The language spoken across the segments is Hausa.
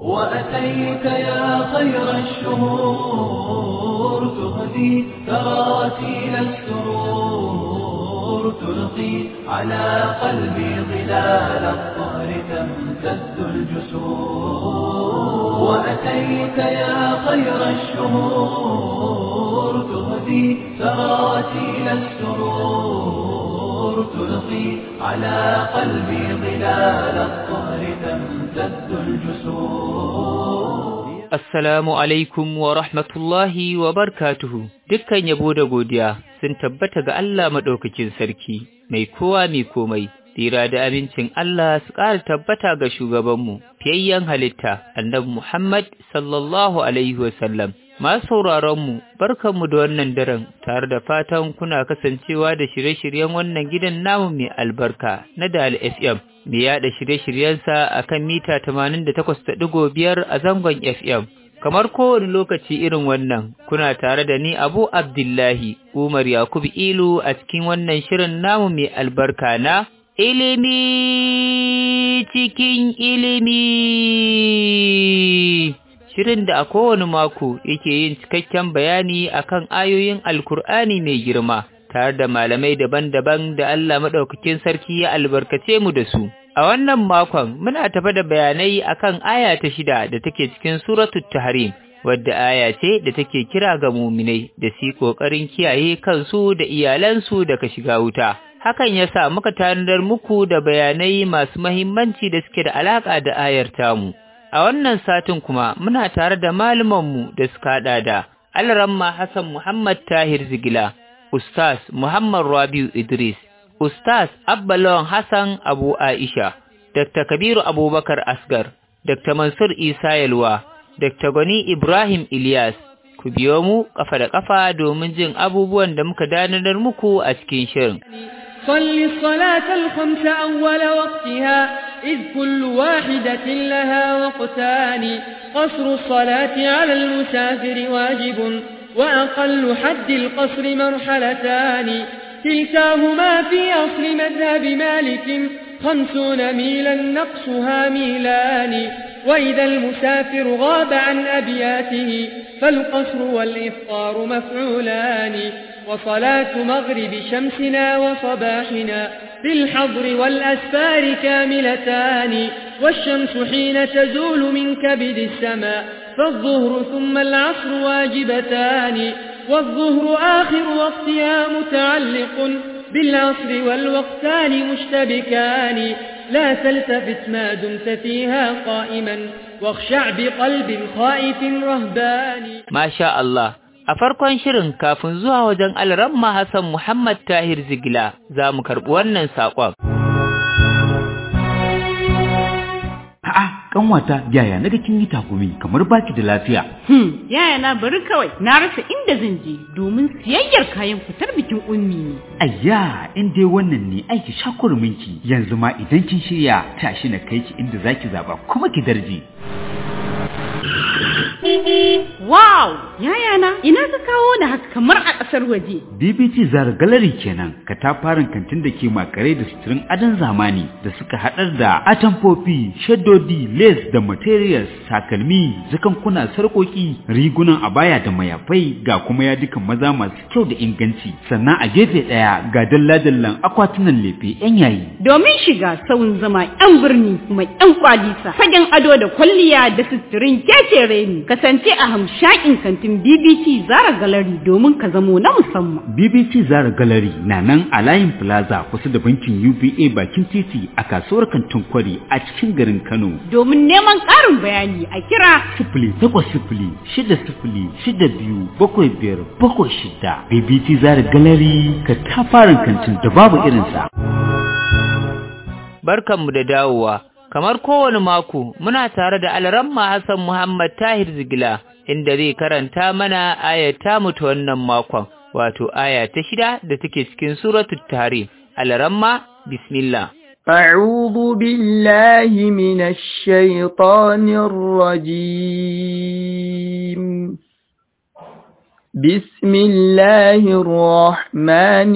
وأتيت يا خير الشهور تهدي تراتيل السرور تلقي على قلبي ظلال الطهر تمتد الجسور وأتيت يا خير الشهور تهدي تراتيل السرور تلقي على قلبي ظلال الطهر تمتد الجسور Assalamu alaikum wa rahmatullahi wa barkatuhu, dukkan yabo da godiya sun tabbata ga Allah maɗaukakin sarki, mai kowa mai komai, tsira da amincin Allah su ƙara tabbata ga shugabanmu, fiyayyen halitta, annabi Muhammad sallallahu Alaihi wasallam. Masu sauraronmu, barkanmu da wannan daren tare da fatan kuna kasancewa da shirye-shiryen wannan gidan namu mai albarka na Dal FM. mai yada shirye-shiryensa a kan mita 88.5 a zangon FM. Kamar kowane lokaci irin wannan, kuna tare da ni Abu Abdullahi Umar Yakubu Ilu a cikin wannan shirin namu mai albarka na ilimi cikin ilimi. Shirin da a kowane mako yake yin cikakken bayani akan ayoyin Alkur'ani mai girma. tare da malamai daban-daban da Allah maɗaukakin sarki ya albarkace mu da su. A wannan makon muna tafa da bayanai akan aya ta shida da take cikin suratul Tahrim, wadda aya ce da take kira ga muminai da su ƙoƙarin kiyaye kansu da iyalansu daga shiga wuta. Hakan ya sa muka tanadar muku da bayanai masu mahimmanci da suke da alaƙa da ayar tamu. A wannan satin kuma muna tare da malumanmu da suka haɗa da Alramma Hassan Muhammad Tahir Zigila, Ustaz Muhammad Rabiu Idris, Ustaz Abbalon Hassan Abu Aisha, Dr. Kabiru Abubakar Asgar, Dr. Mansur Isa Yalwa, Dr. Gani Ibrahim Ilyas, ku biyo mu kafa da kafa domin jin abubuwan da muka danar muku a cikin shirin. صل الصلاة الخمس أول وقتها إذ كل واحدة لها وقتان قصر الصلاة على المسافر واجب وأقل حد القصر مرحلتان كلتاهما في أصل مذهب مالك خمسون ميلا نقصها ميلان وإذا المسافر غاب عن أبياته فالقصر والإفطار مفعولان وصلاة مغرب شمسنا وصباحنا في الحضر والأسفار كاملتان والشمس حين تزول من كبد السماء فالظهر ثم العصر واجبتان والظهر آخر وقتها متعلق بالعصر والوقتان مشتبكان لا تلتفت ما دمت فيها قائما واخشع بقلب خائف رهبان ما شاء الله A farkon shirin kafin zuwa wajen Alramma Hassan Muhammad Tahir Zigila za mu karɓi wannan saƙon. A'a, kanwata yaya naga kin yi takumi kamar baki da lafiya. Hmm, yaya na bari kawai na rasa inda zan je domin siyayyar kayan fitar bikin ummi ne. Ayya, in dai wannan ne aiki shakurminki yanzu ma idan kin shirya tashi na kai ki inda zaki zaba kuma ki darje. Wow! Yaya na, ina ka kawo da haka kamar a ƙasar waje. BBT Zara Gallery kenan, katafaren kantin da ke makare da suturin adon zamani da suka haɗar da atamfofi, shaddodi, lace da materials, takalmi, zakankuna, sarƙoƙi, rigunan abaya da mayafai ga kuma yadukan maza masu kyau da inganci. Sannan a gefe ɗaya ga dalla-dallan akwatunan lefe 'yan yayi. Domin shiga sauyin zama 'yan birni kuma 'yan kwalisa, fagen ado da kwalliya da suturin kekere ne. kasance a hamshakin kantin BBC Zara Gallery domin ka zamo na musamman. BBC Zara Gallery na nan a layin Plaza kusa da bankin UBA bakin titi a kasuwar kantin kwari a cikin garin Kano. Domin neman ƙarin bayani a kira sifili takwas sifili shida sifili shida biyu bakwai biyar bakwai shida. BBC Zara Gallery ka tafarin kantin da babu irinsa. Barkanmu da dawowa. kamar kowane mako muna tare da alramma Hassan Muhammad Tahir Zigila inda zai karanta mana ayata mu ta wannan makon wato aya ta shida da take cikin suratul Tahrim alramma bismillah أعوذ بالله من الشيطان الرجيم بسم الله الرحمن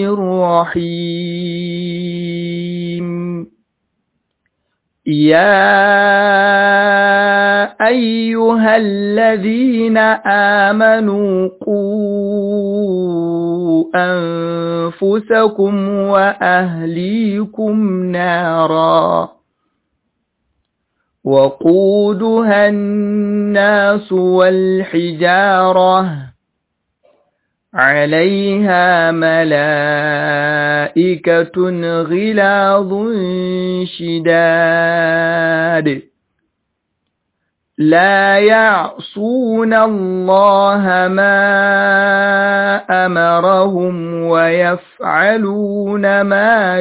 الرحيم يا أيها الذين آمنوا قوا أنفسكم وأهليكم نارا وقودها الناس والحجارة عليها ملائكة غلاظ شداد لا يعصون الله ما أمرهم ويفعلون ما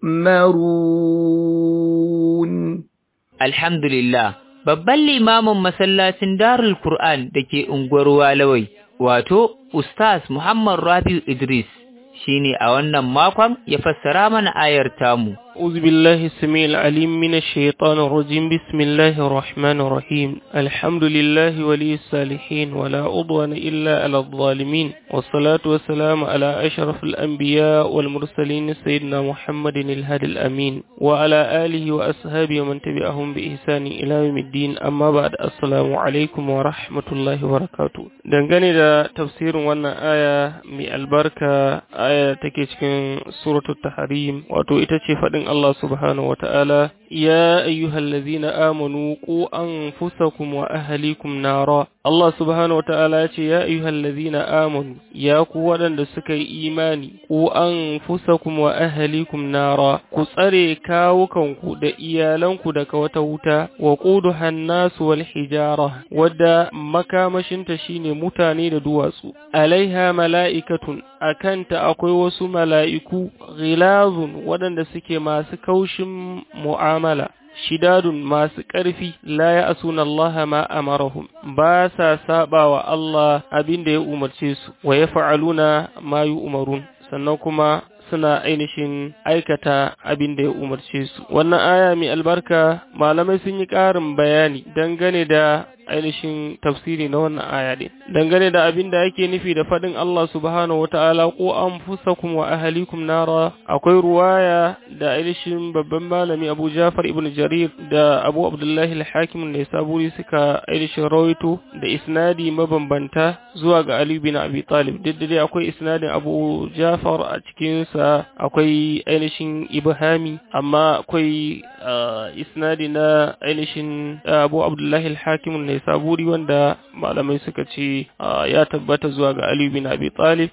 يؤمرون Alhamdulillah, babban limamin masallacin Darul Qur'an da ke unguwar Walawai, wato Ustaz Muhammad Rabiu Idris, shine a wannan makon ya fassara mana ayar tamu. أعوذ بالله السميع العليم من الشيطان الرجيم بسم الله الرحمن الرحيم الحمد لله ولي الصالحين ولا عضوان إلا على الظالمين والصلاة والسلام على أشرف الأنبياء والمرسلين سيدنا محمد الهادي الأمين وعلى آله وأصحابه ومن تبعهم بإحسان إلى يوم الدين أما بعد السلام عليكم ورحمة الله وبركاته dangane da tafsirin wannan aya mai albarka aya take cikin suratul tahrim wato ita ce faɗin Allah subhanahu wa ta'ala, Ya ayyuhallazina amanu ku an fusakum wa ahalikum nara. Allah subhanahu wa ta'ala ce, Ya ayyuhallazina amanu, ya ku waɗanda suka yi imani, ku an fusakum wa ahalikum nara, ku tsare kawukanku da iyalanku daga wata wuta, wa ƙudu hannasu wal hijara, wadda makamashinta shine mutane da duwatsu. Alaiha mala'ikatun, a kanta akwai wasu mala'iku, ghilazun waɗanda suke masu kaushin mu'amala shidadun masu ƙarfi la ya asuna Allah ma amarahum ba sa saba wa Allah abin da ya umarce su wa ya fa'aluna ma yi umarun sannan kuma suna ainihin aikata abin da ya umarce su wannan aya mai albarka malamai sun yi ƙarin bayani dangane da ainihin tafsiri na wannan aya ne dangane da abin da ake nufi da faɗin Allah subhanahu wata'ala ko anfusakum wa ahlikum nara akwai ruwaya da ainihin babban malami Abu Jafar ibn Jarir da Abu Abdullahi al-Hakim ne saburi suka ainihin rawaito da isnadi mabambanta zuwa ga Ali bin Abi Talib duk da akwai isnadin Abu Jafar a cikin sa akwai ainihin ibhami amma akwai isnadi na ainihin Abu Abdullahi al-Hakim ne saburi wanda malamai suka ce ya tabbata zuwa ga Ali bin Abi Talib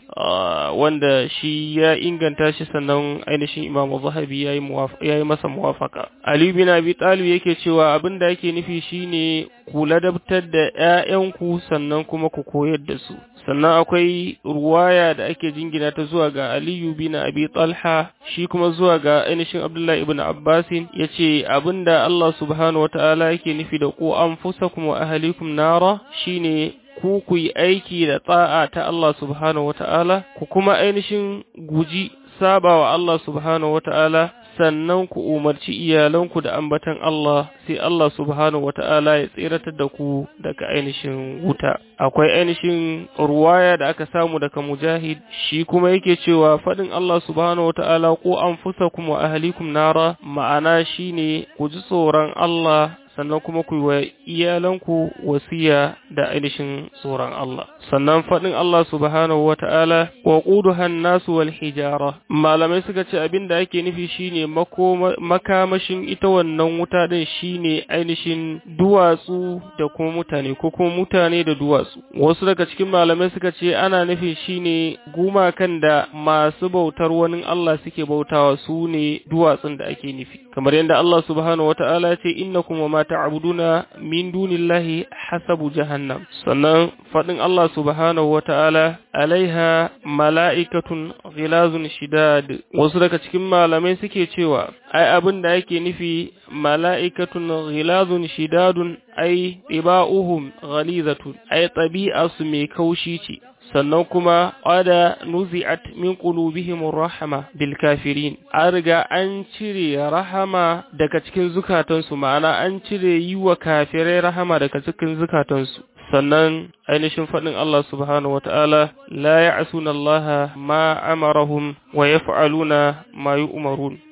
wanda shi ya inganta shi sannan ainihin Imam Zahabi yayi yayi masa muwafaka Ali bin Abi Talib yake cewa abin da yake nufi shine ku ladabtar da ƴaƴanku sannan kuma ku koyar da su sannan akwai ruwaya da ake jingina ta zuwa ga Aliyu bin Abi Talha shi kuma zuwa ga ainihin Abdullahi ibn Abbasin yace abinda Allah subhanahu wataala yake nufi da ku anfusakum wa ahlikum nara shine ku ku yi aiki da tsa'a ta Allah subhanahu wataala ku kuma ainihin guji saba wa Allah subhanahu wataala sannan ku umarci iyalanku da ambatan Allah sai Allah subhanahu wata'ala ya tseratar da ku daga ainihin wuta akwai ainihin ruwaya da aka samu daga mujahid shi kuma yake cewa faɗin Allah subhanahu wata'ala ko anfusakum wa ahlikum nara ma'ana shine ku ji tsoron Allah sannan kuma ku wa iyalanku wasiya da ainihin tsoron Allah sannan faɗin Allah subhanahu wa ta'ala wa ƙuduhan nasu wal hijara malamai suka ce abin da ake nufi shine makamashin ita wannan wuta ɗin shine ainihin duwatsu da kuma mutane ko kuma mutane da duwatsu wasu daga cikin malamai suka ce ana nufi shine gumakan da masu bautar wani Allah suke bautawa su ne duwatsun da ake nufi kamar yadda Allah subhanahu wa ta'ala ya ce innakum wa ma ta'buduna min dunillahi hasabu jahannam sannan fadin Allah subhanahu wata'ala alaiha mala'ikatun ghilazun shidad wasu daga cikin malamai suke cewa ai abin da yake nufi mala'ikatun ghilazun shidadun ai tiba'uhum ghalizatun ai tabi'asu mai kaushi ce sannan kuma ada nuzi'at min qulubihim rahama bil kafirin an riga an cire rahama daga cikin zukatansu ma'ana an cire yi wa kafirai rahama daga cikin zukatansu sannan ainihin faɗin Allah subhanahu wa ta'ala la ya'suna Allah ma amarahum wa yaf'aluna ma yu'marun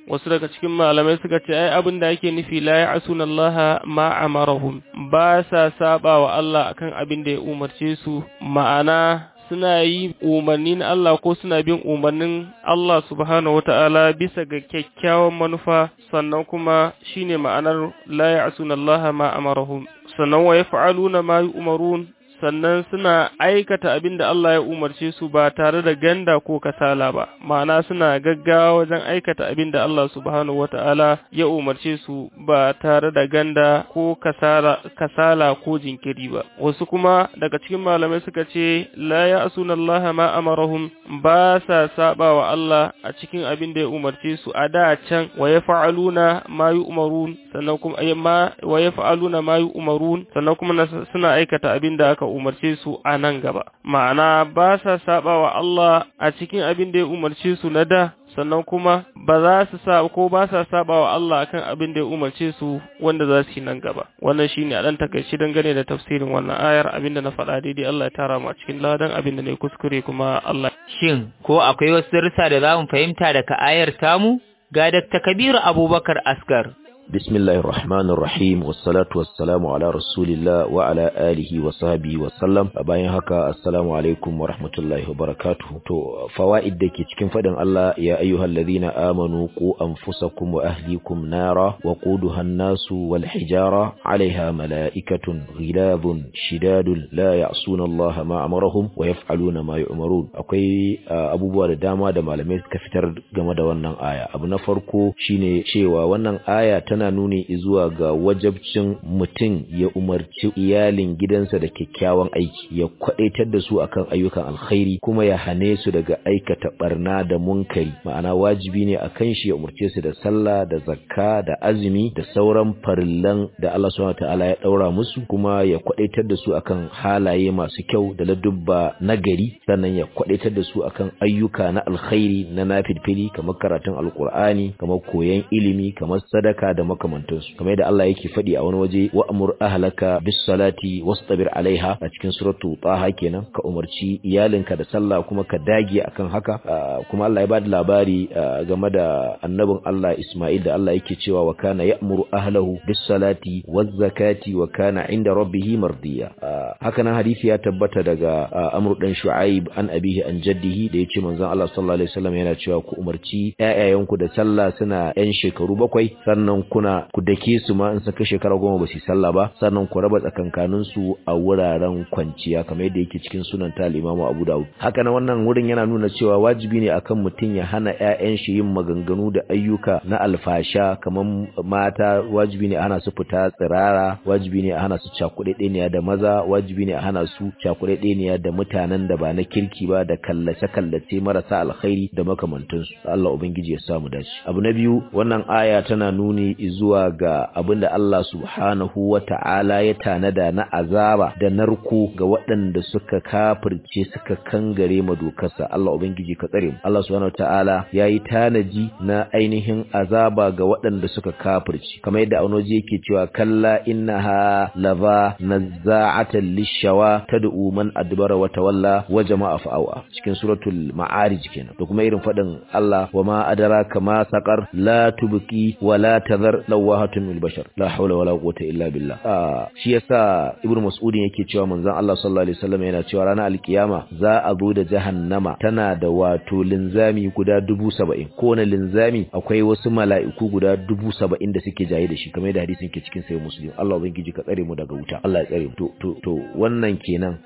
wasu daga cikin malamai suka ce ai abin da ake nufi la ya'suna Allah ma amarahum ba sa saba wa Allah akan abin da ya umarce su ma'ana suna yi umarnin Allah ko suna bin umarnin Allah subhanahu wata'ala bisa ga kyakkyawan manufa sannan kuma shine ma'anar la ya'suna Allah ma amarahum sannan wa yaf'aluna ma yu'marun sannan suna aikata abin da Allah ya umarce su ba tare da ganda ko kasala ba ma'ana suna gaggawa wajen aikata abin da Allah subhanahu wata'ala ya umarce su ba tare da ganda ko kasala, kasala ko jinkiri ba wasu kuma daga cikin malamai suka ce la ya'suna Allah ma amarahum ba sa saba wa Allah a cikin abin da ya umarce su a da can wa yaf'aluna ma yu'marun sannan kuma ma wa yaf'aluna ma yu'marun sannan kuma suna aikata abin da aka umarce su a nan gaba ma'ana ba sa saba wa Allah a cikin abin da ya umarce su na da sannan kuma ba za su sa ko ba sa saba wa Allah akan abin da ya umarce su wanda za su yi nan gaba wannan shine a dan takaici dangane da tafsirin wannan ayar abin da na faɗa daidai Allah ya tara mu a cikin ladan abin da ne kuskure kuma Allah shin ko akwai wasu darussa da za mu fahimta daga ayar tamu ga Dr. Kabiru Abubakar Asgar بسم الله الرحمن الرحيم والصلاة والسلام على رسول الله وعلى آله وصحبه وسلم bayan haka assalamu alaikum wa rahmatullahi wa barakatuh to fawaid dake cikin fadin Allah ya ayyuhal ladhina amanu qu anfusakum wa ahlikum nara wa quduha an-nasu wal hijara 'alayha malaikatun ghilabun shidadun la ya'suna Allah ma amarahum wa yaf'aluna ma yu'marun akwai abubuwa da dama da malamai suka fitar game da wannan aya abu na farko shine cewa wannan aya tana nuni zuwa ga wajabcin mutum ya umarci iyalin gidansa da kyakkyawan aiki ya kwadaitar da su akan ayyukan alkhairi kuma ya hane su daga aikata barna da munkari ma'ana wajibi ne akan shi ya umarce su da sallah da zakka da azumi da sauran farillan da Allah subhanahu wataala ya daura musu kuma ya kwadaitar da su akan halaye masu kyau da ladubba nagari sannan ya kwadaitar da su akan ayyuka na alkhairi na nafilfili kamar karatun alkur'ani kamar koyon ilimi kamar sadaka da makamantansu kamar yadda Allah yake faɗi a wani waje wa amur ahlaka bis salati wastabir alaiha a cikin suratu taha kenan ka umarci iyalinka da sallah kuma ka dage akan haka kuma Allah ya bada labari game da annabin Allah Isma'il da Allah yake cewa wa kana ya'muru ahlahu bis salati waz zakati wa kana inda rabbih mardiya haka nan hadisi ya tabbata daga Amr dan Shu'aib an abihi an jaddihi da yace manzon Allah sallallahu alaihi wasallam yana cewa ku umarci ƴaƴayenku da sallah suna ƴan shekaru bakwai sannan kuna ku dake su ma in saka shekara goma ba su sallah ba sannan ku raba tsakankanin su a wuraren kwanciya kamar yadda yake cikin sunan ta Imam Abu Dawud haka nan wannan wurin yana nuna cewa wajibi ne akan mutum ya hana ƴaƴan shi yin maganganu da ayyuka na alfasha kamar mata wajibi ne a hana su fita tsirara wajibi ne a hana su cakuɗeɗeniya da maza wajibi ne a hana su cakuɗeɗeniya da mutanen da ba na kirki ba da kallace kallace marasa alkhairi da makamantansu Allah ubangiji ya samu dace abu na biyu wannan aya tana nuni zuwa ga abinda Allah subhanahu wa ta'ala ya tanada na azaba da narko ga waɗanda suka kafirce suka kangare ma dokarsa Allah ubangiji ka tsare mu Allah subhanahu wa ta'ala yayi tanaji na ainihin azaba ga waɗanda suka kafirce kamar yadda anoji yake cewa kalla innaha lava nazza'atan lishawa tad'u man adbara wa tawalla wa jama'a fa'awa cikin suratul ma'arij kenan da kuma irin fadin Allah wa ma adraka ma saqar la tubqi wa la tadhar lawahatun lil bashar la hawla wala quwwata illa billah ah shi yasa ibnu mas'udin yake cewa manzon Allah sallallahu alaihi wasallam yana cewa ranar alkiyama za a zo da jahannama tana da wato linzami guda dubu saba'in kowane linzami akwai wasu mala'iku guda dubu saba'in da suke jaye da shi kamar yadda hadisin ke cikin sai muslim Allah ubangiji ka tsare mu daga wuta Allah ya tsare mu to to to wannan kenan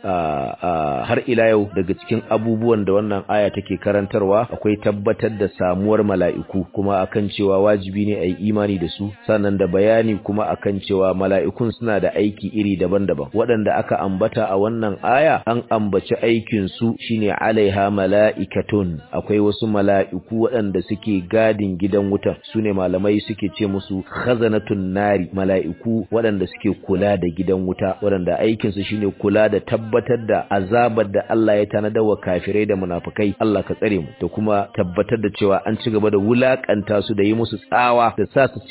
har ila yau daga cikin abubuwan da wannan aya take karantarwa akwai tabbatar da samuwar mala'iku kuma akan cewa wajibi ne a yi imani da su sannan da bayani kuma akan cewa mala'ikun suna da aiki iri daban-daban waɗanda aka ambata a wannan aya an ambaci aikin su shine alaiha mala'ikatun akwai wasu mala'iku waɗanda suke gadin gidan wutan sune malamai suke ce musu khazanatun nari mala'iku waɗanda suke kula da gidan wuta waɗanda aikin su shine kula da tabbatar da azabar da Allah ya tanada wa kafirai da munafikai Allah ka tsare mu da kuma tabbatar da cewa an ci gaba da wulakanta su da yi musu tsawa da sa su cikin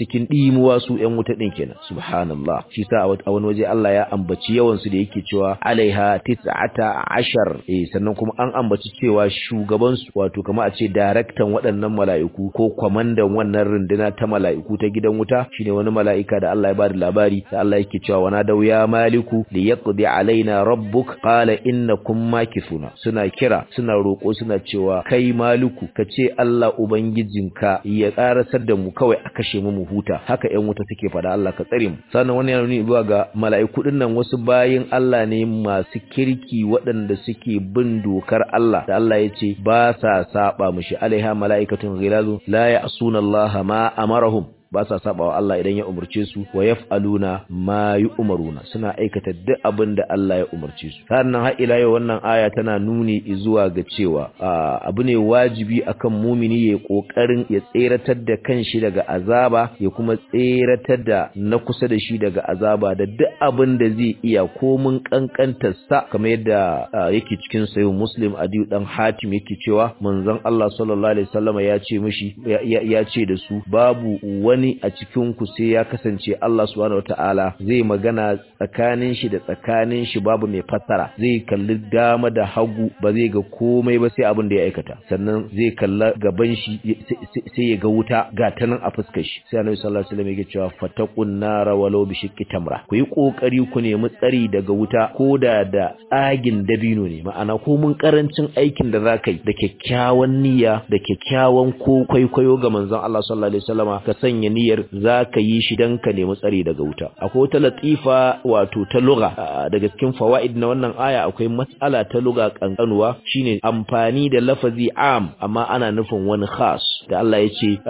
cikin dimuwa su ƴan wuta din kenan subhanallah shi sa a wani waje Allah ya ambaci yawan su da yake cewa alaiha tis'ata ashar eh sannan kuma an ambaci cewa shugaban su wato kamar a ce daraktan waɗannan mala'iku ko kwamandan wannan runduna ta mala'iku ta gidan wuta shine wani mala'ika da Allah ya bada labari da Allah yake cewa wana dau ya maliku li yaqdi alaina rabbuk qala innakum makithuna suna kira suna roko suna cewa kai maliku kace Allah ubangijinka ya karasar da mu kawai a kashe mu mu huta haka ƴan wuta suke fada Allah ka tsare mu sannan wannan yana nuni zuwa ga mala'iku dinnan wasu bayin Allah ne masu kirki waɗanda suke bin dokar Allah da Allah ya ce ba sa saba mushi alaiha mala'ikatun ghilazu la ya'suna Allah ma amarahum ba sa saba wa Allah idan ya umarce su wa yaf'aluna ma yu'maruna suna aikata duk abin da Allah ya umarce su sannan har ila yau wannan aya tana nuni zuwa ga cewa abu ne wajibi akan mumini ya kokarin ya tseratar da kanshi daga azaba ya kuma tseratar da na kusa da shi daga azaba da duk abin da zai iya komun kankantar sa kamar yadda yake cikin sayin muslim adiyu dan hatim yake cewa manzon Allah sallallahu alaihi wasallam ya ce mishi ya ce da su babu wani wani a cikin ku sai ya kasance Allah subhanahu wataala zai magana tsakanin shi da tsakanin shi babu mai fassara zai kalli dama da hagu ba zai ga komai ba sai abin da ya aikata sannan zai kalla gaban shi sai ya ga wuta ga ta nan a fuskar shi sai Annabi sallallahu alaihi wasallam yake cewa fataqun nara walau bi shiqqi tamra ku yi kokari ku nemi tsari daga wuta koda da tsagin dabino ne ma'ana ko mun karancin aikin da zaka yi da kyakkyawan niyya da kyakkyawan ko kwaikwayo ga manzon Allah sallallahu alaihi wasallama ka sanya niyyar za ka yi shi don ka nemi tsari daga wuta akwai wata latifa wato ta luga daga cikin fawaid na wannan aya akwai matsala ta luga kankanuwa shine amfani da lafazi am amma ana nufin wani khas da Allah ya ce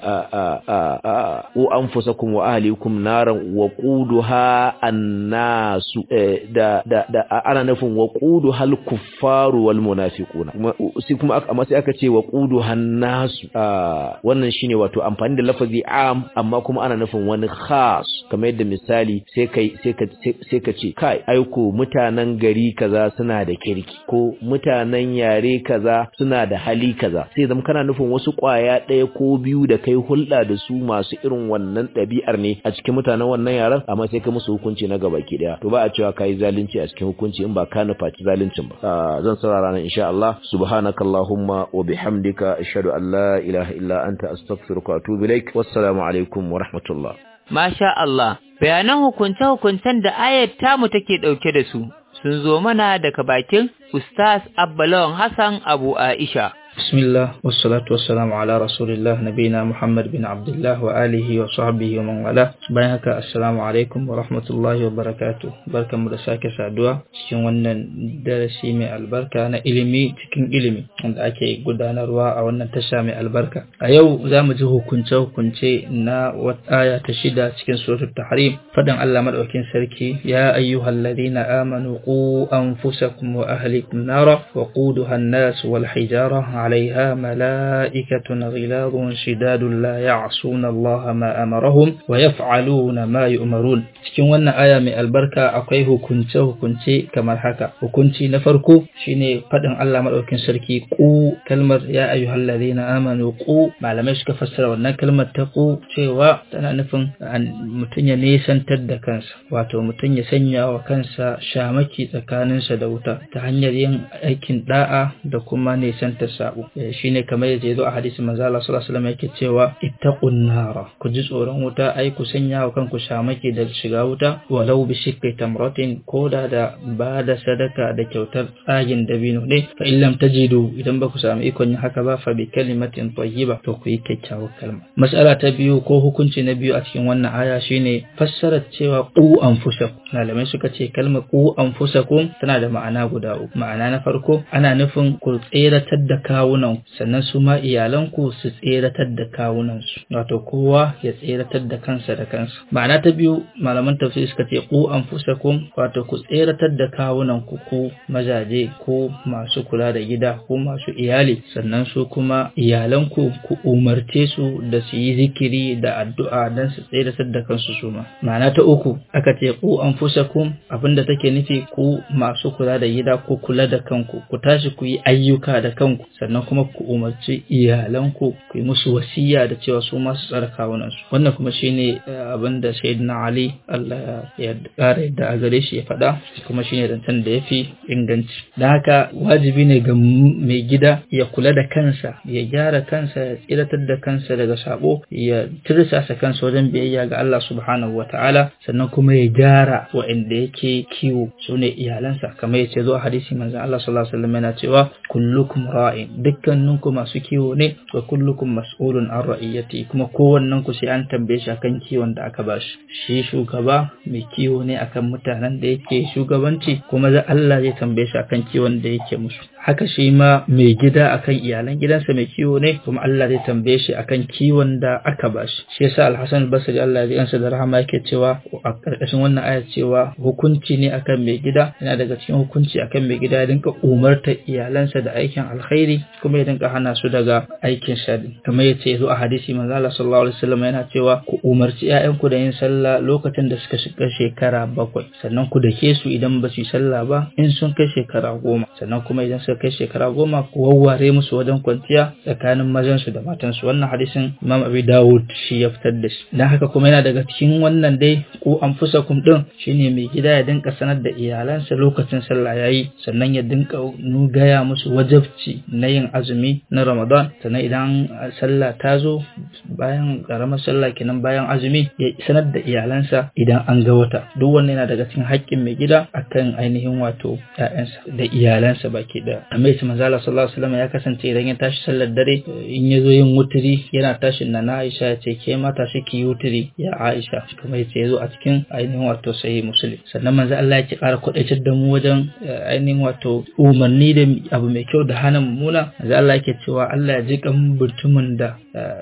u anfusakum wa ahlikum naran wa quduha annasu da da da ana nufin wa quduha al kuffaru wal munafiquna sai kuma amma sai aka ce wa quduha nasu wannan shine wato amfani da lafazi am amma kuma ana nufin wani khas kamar yadda misali sai kai sai ka sai ka ce kai aiko mutanen gari kaza suna da kirki ko mutanen yare kaza suna da hali kaza sai zama kana nufin wasu kwaya ɗaya ko biyu da kai hulɗa da su masu irin wannan ɗabi'ar ne a cikin mutanen wannan yaran amma sai ka musu hukunci na gaba ki daya to ba a cewa kai zalunci a cikin hukunci in ba ka nufaci zaluncin ba zan saurara nan insha Allah subhanakallahumma wa bihamdika ashhadu an la ilaha illa anta astaghfiruka wa atubu ilaik wassalamu alaikum wa rahmatullah Masha Allah, bayanan hukunce-hukuncen da ayat tamu take ɗauke da su sun zo mana daga bakin Ustaz Abbalawan Hassan Abu Aisha. بسم الله والصلاة والسلام على رسول الله نبينا محمد بن عبد الله وآله وصحبه ومن والاه بينك السلام عليكم ورحمة الله وبركاته بركة مدساك سادوا cikin wannan darasi mai albarka na ilimi cikin ilimi wanda ake gudanarwa a wannan tasha mai albarka a yau za mu ji hukunce hukunce na wata aya ta shida cikin suratul tahrim fadan Allah madaukakin sarki ya ayyuhal ladina amanu qu anfusakum wa ahlikum nara wa quduha an-nas wal hijara عليها ملائكة غلاظ شداد لا يعصون الله ما أمرهم ويفعلون ما يؤمرون cikin wannan aya mai albarka akwai hukunce hukunce kamar haka hukunci na farko shine fadin Allah madaukakin sarki ku kalmar ya ayyuhal ladina amanu ku malamai suka fassara wannan kalmar ta ku cewa tana nufin mutum ya nesantar da kansa wato mutum ya sanya wa kansa shamaki tsakaninsa da wuta ta hanyar yin aikin da'a da kuma nesantar sabo shine kamar yaje zo a hadisin manzo Allah sallallahu alaihi wasallam yake cewa ittaqun nara ku ji tsoron wuta ai ku sanya wa kanku shamaki da shiga wuta walau bi shiqqi tamratin koda da ba da sadaka da kyautar tsagin dabino ne fa in lam tajidu idan ba ku samu ikon yin haka ba fa bi kalimatin tayyiba to ku yi kyakkyawar kalma mas'ala ta biyu ko hukunci na biyu a cikin wannan aya shine fassarar cewa qu anfusakum malamai suka ce kalmar qu anfusakum tana da ma'ana guda uku ma'ana na farko ana nufin ku tseratar da kawunan sannan su ma iyalanku su tseratar da kawunansu wato kowa ya tseratar da kansa da kansa ma'ana ta biyu malaman tafsir suka ce ku anfusakum wato ku tseratar da kawunan ku ku mazaje ko masu kula da gida ko masu iyali sannan su kuma iyalanku ku umarce su da su yi zikiri da addu'a don su tseratar da kansu su ma ma'ana ta uku aka ce ku anfusakum abinda take nufi ku masu kula da gida ko kula da kanku ku tashi ku yi ayyuka da kanku sannan kuma ku umarci iyalanku ku yi musu wasiya da cewa su masu tsara kawunan su wannan kuma shine abin da sayyidina Ali Allah ya kara yadda a gare shi ya faɗa kuma shine zancen da yafi inganci da haka wajibi ne ga mai gida ya kula da kansa ya gyara kansa ya tsiratar da kansa daga sabo ya tirsasa kansa wajen biyayya ga Allah subhanahu wataala sannan kuma ya gyara wa'anda yake kiwo sune iyalansa kamar yace zo a hadisi manzon Allah sallallahu alaihi wasallam yana cewa kullukum ra'in dukkaninku masu kiwo ne wa kullukum mas'ulun an ra'iyati kuma kowannen ku sai an tambaye shi akan kiwon da aka bashi shi shugaba mai kiwo ne akan mutanen da yake shugabanci kuma za Allah zai tambaye shi akan kiwon da yake musu haka shi ma mai gida akan iyalan gidansa mai kiwo ne kuma Allah zai tambaye shi akan kiwon da aka bashi shi yasa Al-Hasan al-Basri Allah ya ji da rahama yake cewa a karkashin wannan aya cewa hukunci ne akan mai gida yana daga cikin hukunci akan mai gida ya dinka umarta iyalansa da aikin alkhairi kuma ya dinka hana su daga aikin shari kamar yace zo a hadisi manzo Allah sallallahu alaihi wasallam yana cewa ku umarci ƴaƴanku da yin sallah lokacin da suka shiga shekara bakwai sannan ku dake su idan ba su yi sallah ba in sun kai shekara goma sannan kuma idan suka kai shekara goma ku wawware musu wajen kwanciya tsakanin mazansu da matansu wannan hadisin Imam Abi Dawud shi ya fitar da shi dan haka kuma yana daga cikin wannan dai ku anfusakum din shine mai gida ya dinka sanar da iyalansa lokacin sallah yayi sannan ya dinka gaya musu wajabci na yin azumi na Ramadan sannan idan sallah ta zo bayan karamar sallah kenan bayan azumi ya sanar da iyalansa idan an ga wata duk wannan yana daga cikin haƙƙin mai gida akan ainihin wato ƴaƴansa da iyalansa baki ɗaya amma yace manzo Allah sallallahu alaihi wasallam ya kasance idan ya tashi sallar dare in ya zo yin wuturi yana tashin na Aisha ya ce ke ma tashi ki yi wuturi ya Aisha kuma yace ya zo a cikin ainihin wato sahih muslim sannan manzo Allah ya ki ƙara kuɗaitar da mu wajen ainihin wato umarni da abu mai kyau da hana mummuna manzo Allah yake cewa Allah ya ji kan mutumin da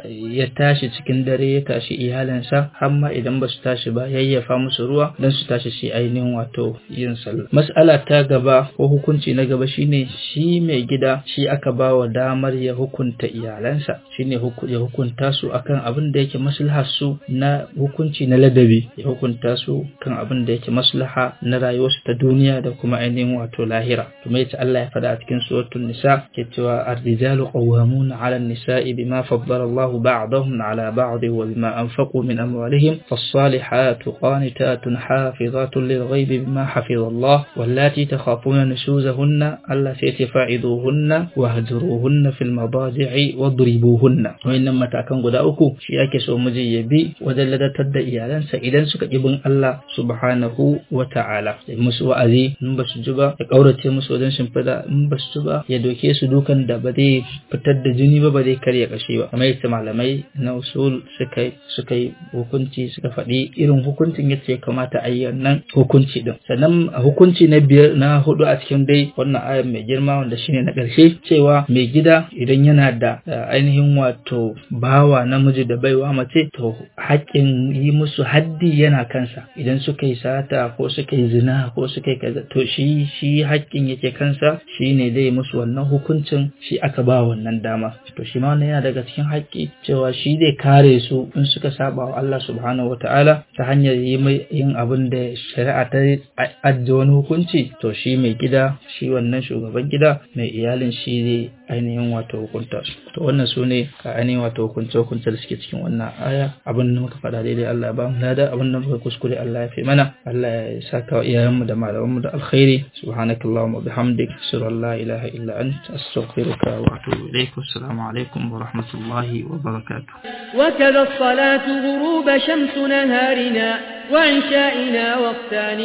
ya tashi cikin dare ya tashi iyalinsa har ma idan ba su tashi ba yayyafa musu ruwa don su tashi shi ainihin wato yin sallah mas'ala ta gaba ko hukunci na gaba shine shi mai gida shi aka ba wa damar ya hukunta iyalansa shine ya hukunta su akan abin da yake maslahar su na hukunci na ladabi ya hukunta su kan abin da yake maslaha na rayuwarsu ta duniya da kuma ainihin wato lahira kuma yace Allah ya faɗa a cikin suratul nisa ke cewa ar-rijalu qawwamuna 'ala an-nisa'i bima faddala Allah ba'dahum 'ala ba'd wa bima anfaqu min amwalihim fas-salihatu qanitatun hafizatun lil-ghaibi bima hafiza Allah wallati takhafuna nushuzahunna Allah sai ce fa'iduhunna wahjuruhunna fil madaji'i wadribuhunna wayannan matakan guda uku shi yake so miji ya bi wajen ladatar da iyalansa idan suka ki bin Allah subhanahu wa ta'ala ya musu wa'azi in ba su ji ba ya kaurace musu wajen shimfida in ba su ji ba ya doke su dukan da ba zai fitar da jini ba ba zai karya kashe ba kamar yadda malamai na usul suka suka yi hukunci suka faɗi irin hukuncin yadda ya kamata a yi nan hukunci din sannan hukunci na biyar na hudu a cikin dai wannan ayar mai girma wanda shine na ƙarshe cewa mai gida idan yana da ainihin wato bawa namiji da baiwa mace to haƙƙin yi musu haddi yana kansa idan suka yi sata ko suka yi zina ko suka yi kaza to shi shi haƙƙin yake kansa shine dai musu wannan hukuncin shi aka ba wannan dama to shi ma wannan yana daga cikin haƙƙi cewa shi zai kare su in suka saba wa Allah subhanahu wataala ta hanyar yin abin da shari'a ta ajiye wani hukunci to shi mai gida shi wannan shugaban gida mai iyalin shi zai ainihin wato hukunta su to wannan su ne ka ainihin wato hukunce hukunce da suke cikin wannan aya abin da muka faɗa daidai Allah ya ba mu lada abin da muka kuskure Allah ya fi mana Allah ya saka wa iyayenmu da malamanmu da alkhairi subhanakallahumma wa bihamdik ashhadu an la ilaha illa anta astaghfiruka wa atubu ilaik assalamu alaikum wa rahmatullahi wa barakatuh وكذا الصلاة غروب شمس نهارنا وعشائنا وقتان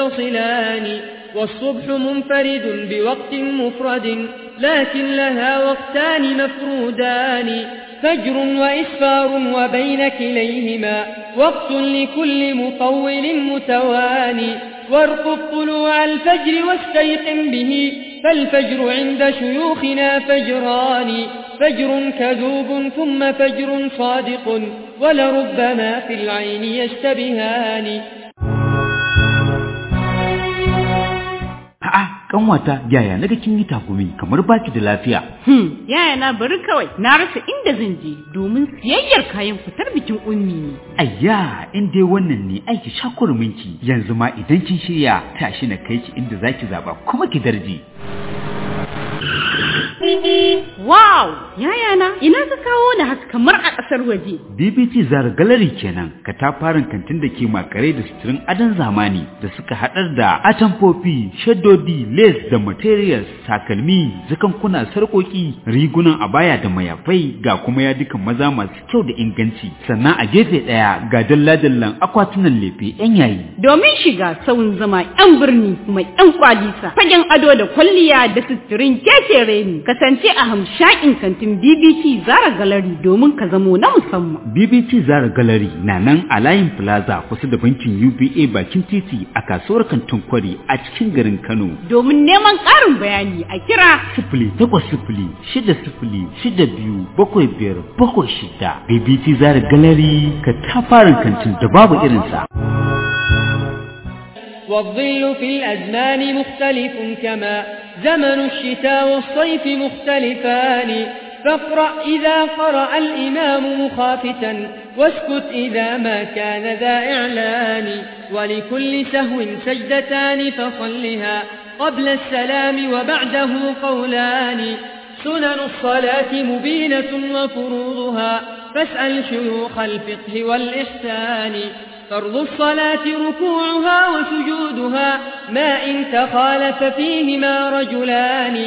متصلان والصبح منفرد بوقت مفرد لكن لها وقتان مفرودان فجر وإسفار وبين كليهما وقت لكل مطول متواني وارقب طلوع الفجر واستيقن به فالفجر عند شيوخنا فجران فجر كذوب ثم فجر صادق ولربما في العين يشتبهان A'a, kanwata yaya naga kin yi takumi kamar baki da lafiya. Hmm, yaya na bari kawai na rasa inda zan je domin siyayyar kayan fitar bikin ummi ne. Ayya, in dai wannan ne aiki shakurminki yanzu ma idan kin shirya tashi na kai ki inda zaki zaba kuma ki darje. Wow! Yayana, ina ka kawo da haka kamar a ƙasar waje. BBT Zara Gallery kenan, katafaren kantin da ke makare da suturin adon zamani da suka haɗar da atamfofi, shaddodi, lace da materials, takalmi, zakankuna, sarƙoƙi, rigunan abaya da mayafai ga kuma yadukan maza masu kyau da inganci. Sannan a gefe ɗaya ga dalla-dallan akwatunan lefe 'yan yayi. Domin shiga sauyin zama 'yan birni kuma 'yan kwalisa, fagen ado da kwalliya da suturin kekere ne, kasance a hamshakin kantin BBT Zara Gallery domin ka zamo na musamman. BBT Zara Gallery na nan a layin Plaza kusa da bankin UBA bakin titi a kasuwar kantin kwari a cikin garin Kano. Domin neman ƙarin bayani a kira Sifili takwas sifili shida sifili shida biyu bakwai biyar bakwai shida. BBT Zara Gallery ka tafarin kantin da babu irinsa. والظل في الأزمان مختلف كما زمن الشتاء والصيف مختلفان فاقرأ إذا قرأ الإمام مخافتا واسكت إذا ما كان ذا إعلان ولكل سهو سجدتان فصلها قبل السلام وبعده قولان سنن الصلاة مبينة وفروضها فاسأل شيوخ الفقه والإحسان فرض الصلاة ركوعها وسجودها ما إن تخالف فيهما رجلان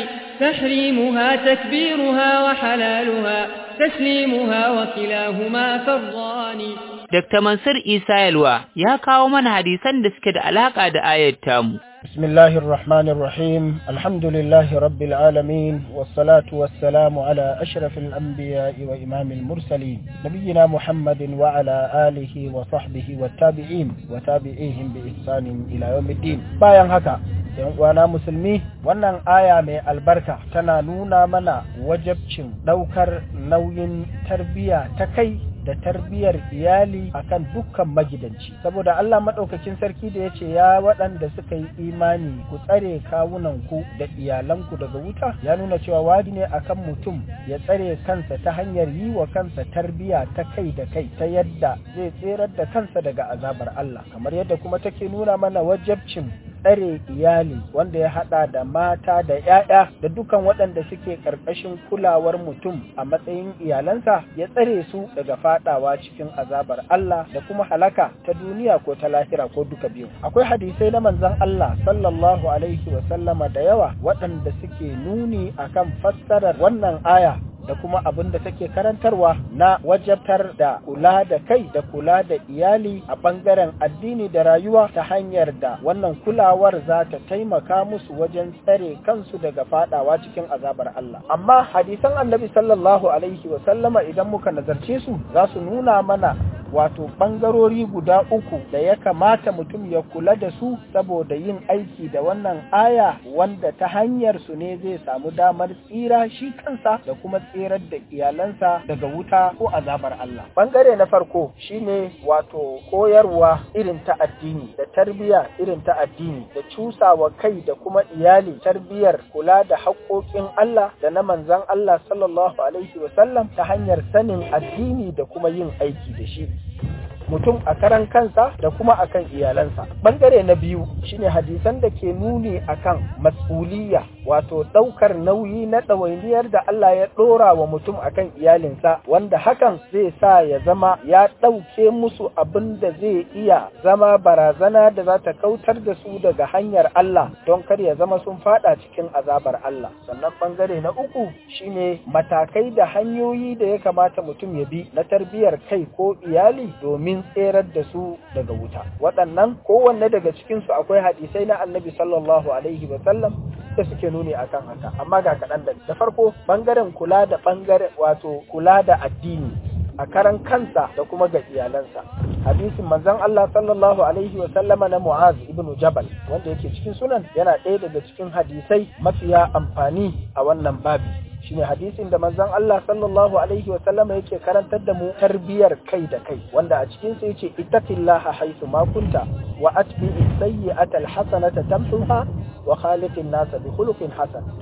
تحريمها تكبيرها وحلالها تسليمها وكلاهما فرضان Dr. Mansur Isa Yalwa ya kawo mana hadisan da suke da alaka da ayar tamu. بسم الله الرحمن الرحيم الحمد لله رب العالمين والصلاة والسلام على أشرف الأنبياء وإمام المرسلين نبينا محمد وعلى آله وصحبه والتابعين وتابعيهم بإحسان إلى يوم الدين bayan haka yan uwana musulmi wannan aya mai albarka tana nuna mana wajabcin ɗaukar nauyin tarbiyya ta kai da tarbiyyar iyali akan dukkan magidanci saboda Allah maɗaukakin sarki da ya ce ya waɗanda suka yi imani ku tsare kawunanku da iyalanku daga wuta ya nuna cewa wadi ne akan mutum ya tsare kansa ta hanyar yi wa kansa tarbiyya ta kai da kai ta yadda zai tserar da kansa daga azabar Allah kamar yadda kuma take nuna mana wajabcin tsare iyali wanda ya hada da mata da 'ya'ya da dukan waɗanda suke ƙarƙashin kulawar mutum a matsayin iyalansa ya tsare su daga fadawa cikin azabar Allah da kuma halaka ta duniya ko ta lahira ko duka biyu akwai hadisai na manzon Allah sallallahu alaihi wa sallama da yawa waɗanda suke nuni akan fassarar wannan aya da kuma abin da take karantarwa na wajabtar da kula da kai da kula da iyali a ɓangaren addini da rayuwa ta hanyar da wannan kulawar za ta taimaka musu wajen tsare kansu daga fadawa cikin azabar Allah amma hadisan annabi sallallahu alaihi wa sallama idan muka nazarce su za su nuna mana wato ɓangarori guda uku da ya kamata mutum ya kula da su saboda yin aiki da wannan aya wanda ta hanyar su ne zai samu damar tsira shi kansa da kuma tsirar da iyalansa daga wuta ko azabar Allah. Ɓangare na farko shine wato koyarwa irin ta addini da tarbiyya irin ta addini da cusawa kai da kuma iyali tarbiyyar kula da haƙoƙin Allah da na manzan Allah sallallahu alaihi wasallam ta hanyar sanin addini da kuma yin aiki da shi. mutum a karan kansa da kuma akan iyalansa bangare na biyu shine hadisan da ke nuni akan mas'uliyya wato ɗaukar nauyi na ɗawainiyar da Allah ya ɗora wa mutum akan iyalinsa wanda hakan zai sa ya zama ya ɗauke musu abin da zai iya zama barazana da za ta kautar da su daga hanyar Allah don kar ya zama sun fada cikin azabar Allah sannan bangare na uku shine matakai da hanyoyi da ya kamata mutum ya bi na tarbiyyar kai ko iyali domin tserar da su daga wuta waɗannan kowanne daga cikinsu akwai hadisai na annabi sallallahu alaihi wa sallam da suke nuni akan haka amma ga kaɗan da da farko bangaren kula da bangaren wato kula da addini a karan kansa da kuma ga iyalansa hadisin manzon Allah sallallahu alaihi wa sallama na Mu'az ibn Jabal wanda yake cikin sunan yana ɗaya daga cikin hadisai mafiya amfani a wannan babi shine hadisin da manzon Allah sallallahu alaihi wa sallama yake karantar da mu tarbiyar kai da kai wanda a cikin sa yace ittaqillaha haythu ma kunta wa atbi'is sayyi'ata alhasanata tamhuha wa khaliqin nasa bi khuluqin hasan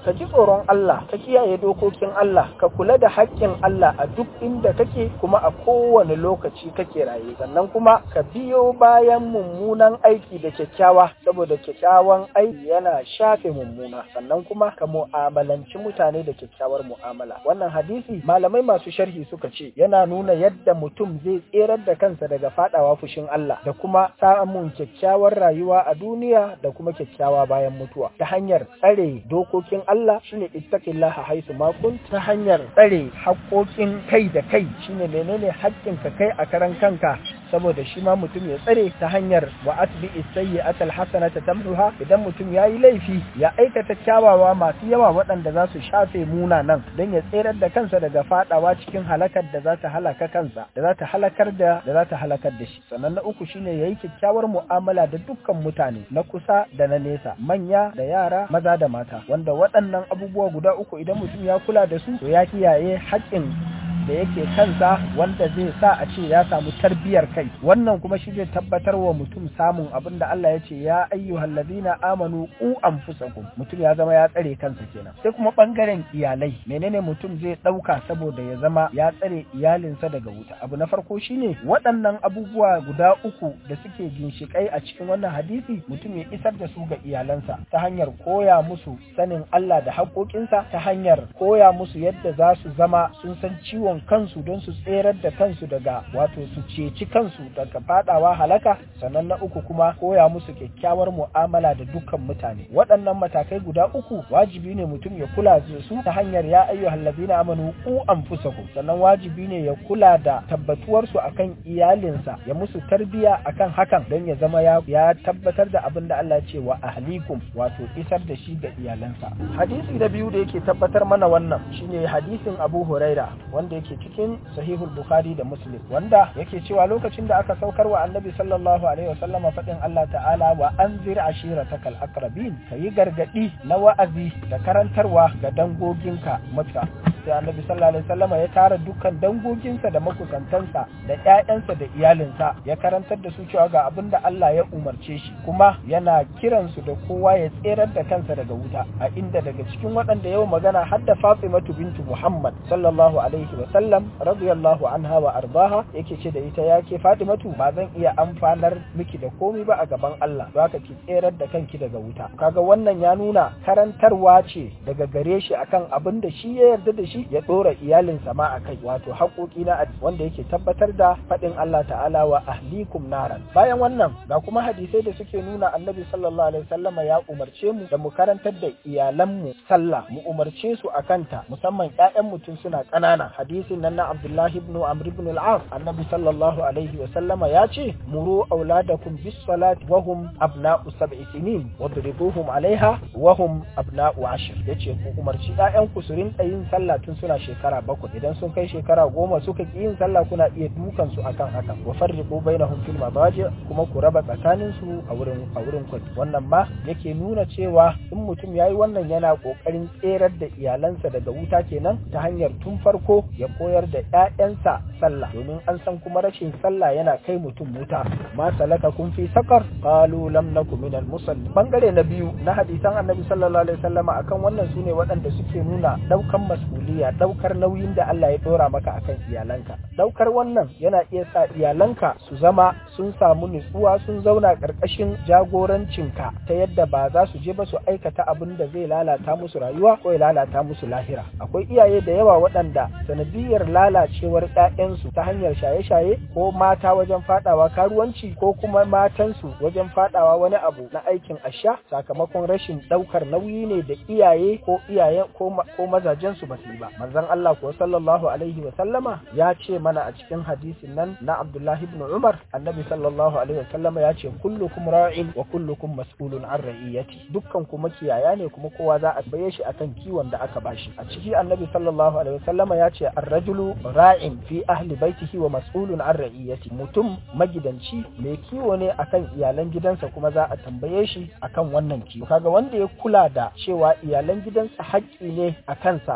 ka ji tsoron Allah ka kiyaye dokokin Allah ka kula da haƙƙin Allah a duk inda kake kuma a kowane lokaci kake raye sannan kuma ka biyo bayan mummunan aiki da kyakkyawa saboda kyakkyawan aiki yana shafe mummuna sannan kuma ka mu'amalanci mutane da kyakkyawar mu'amala wannan hadisi malamai masu sharhi suka ce yana nuna yadda mutum zai tserar da kansa daga fadawa fushin Allah da kuma samun kyakkyawar rayuwa a duniya da kuma kyakkyawa bayan mutuwa ta hanyar tsare dokokin Allah shine ittaqillaha haisu ma kunt ta hanyar tsare haƙoƙin kai da kai shine menene haƙƙin ka kai a karan kanka saboda shi ma mutum ya tsare ta hanyar wa atbi sayyi'ata alhasanata tamhuha idan mutum yayi laifi ya aikata kyawawa masu yawa waɗanda za su shafe munanan don ya tserar da kansa daga fadawa cikin halakar da za ta halaka kansa da za ta halakar da da za ta halakar da shi sannan na uku shine yayi kyakkyawar mu'amala da dukkan mutane na kusa da na nesa manya da yara maza da mata wanda waɗannan abubuwa guda uku idan mutum ya kula da su to ya kiyaye haƙƙin da yake kansa wanda zai sa a ce ya samu tarbiyar kai wannan kuma shi zai tabbatar wa mutum samun abin da Allah ya ce ya ayyuhal ladina amanu qu anfusakum mutum ya zama ya tsare kansa kenan sai kuma bangaren iyalai menene mutum zai dauka saboda ya zama ya tsare iyalinsa daga wuta abu na farko shine waɗannan abubuwa guda uku da suke ginshikai a cikin wannan hadisi mutum ya isar da su ga iyalansa ta hanyar koya musu sanin Allah da haƙoƙinsa ta hanyar koya musu yadda za su zama sun san ciwon kansu don su tserar da kansu daga wato su ceci kansu daga fadawa halaka sannan na uku kuma koya musu kyakkyawar mu'amala da dukkan mutane waɗannan matakai guda uku wajibi ne mutum ya kula da su ta hanyar ya ayyuhal ladina amanu ku anfusakum sannan wajibi ne ya kula da tabbatuwar su akan iyalinsa ya musu tarbiya akan hakan don ya zama ya, ya tabbatar da abin da Allah ce wa ahlikum wato isar da shi ga iyalansa hadisi na biyu da yake tabbatar mana wannan shine hadisin Abu Huraira wanda yake cikin sahihul bukhari da muslim wanda yake cewa lokacin da aka saukar wa annabi sallallahu alaihi wasallam faɗin Allah ta'ala wa anzir ashiratakal aqrabin kayi gargadi na wa'azi da karantarwa ga dangoginka mata sai annabi sallallahu alaihi wasallam ya tara dukkan dangoginsa da makusantansa da ƴaƴansa da iyalinsa ya karantar da su cewa ga abin da Allah ya umarce shi kuma yana kiransu da kowa ya tserar da kansa daga wuta a inda daga cikin waɗanda yau magana har da Fatimatu bintu Muhammad sallallahu alaihi wasallam radiyallahu anha wa ardaha yake ce da ita yake Fatimatu ba zan iya amfanar miki da komai ba a gaban Allah don haka ki tserar da kanki daga wuta kaga wannan ya nuna karantarwa ce daga gare shi akan abin da shi ya yarda da shi ya dora iyalinsa ma akai wato haƙoƙi na wanda yake tabbatar da faɗin Allah ta'ala wa ahlikum naran bayan wannan ga kuma hadisai da suke nuna annabi sallallahu alaihi wasallama ya umarce mu da mu karantar da iyalanmu sallah mu umarce su akanta musamman ƴaƴan mutum suna ƙanana hadisin nan na Abdullah ibn Amr ibn al-As annabi sallallahu alaihi wasallama ya ce muru auladakum bis salati wa hum abna'u sab'i sinin wadribuhum alaiha wa hum abna'u ashr yace ku umarci ƴaƴan ku su rinka yin sallah tun suna shekara bakwai idan sun kai shekara goma suka ki yin sallah kuna iya dukan su akan haka wa farriqu bainahum fil madaji kuma ku raba tsakanin su a wurin a wurin kwat wannan ma yake nuna cewa in mutum yayi wannan yana kokarin tserar da iyalansa daga wuta kenan ta hanyar tun farko ya koyar da ƴaƴansa sallah domin an san kuma rashin sallah yana kai mutum wuta ma salaka kun fi sakar qalu lam naku minal musalli bangare na biyu na hadisan annabi sallallahu alaihi wasallama akan wannan sune waɗanda suke nuna daukan mas'uliya daukar nauyin da Allah ya dora maka akan iyalanka daukar wannan yana iya sa iyalanka su zama sun samu nutsuwa sun zauna karkashin jagorancinka ta yadda ba za su je ba su aikata abin da zai lalata musu rayuwa ko ya lalata musu lahira akwai iyaye da yawa waɗanda sanadiyar lalacewar ƴaƴansu ta hanyar shaye-shaye ko mata wajen fadawa karuwanci ko kuma matansu wajen fadawa wani abu na aikin asha sakamakon rashin daukar nauyi ne da iyaye ko iyaye ko ko mazajen su basu yi ba manzon Allah ko sallallahu alaihi wa sallama ya ce mana a cikin hadisin nan na Abdullah ibn Umar annabi sallallahu alaihi wa sallama ya ce kullukum ra'in wa kullukum mas'ulun an ra'iyati dukkan ku makiyaya ne kuma kowa za a baye shi akan kiwon da aka bashi a ciki annabi sallallahu alaihi wa sallama ya ce ar-rajulu ra'in fi ahli baitihi wa mas'ulun an ra'iyati mutum magidanci mai kiwo ne akan iyalan gidansa kuma za a tambaye shi akan wannan kiwo kaga wanda ya kula da cewa iyalan gidansa haƙƙi ne a kansa ya kula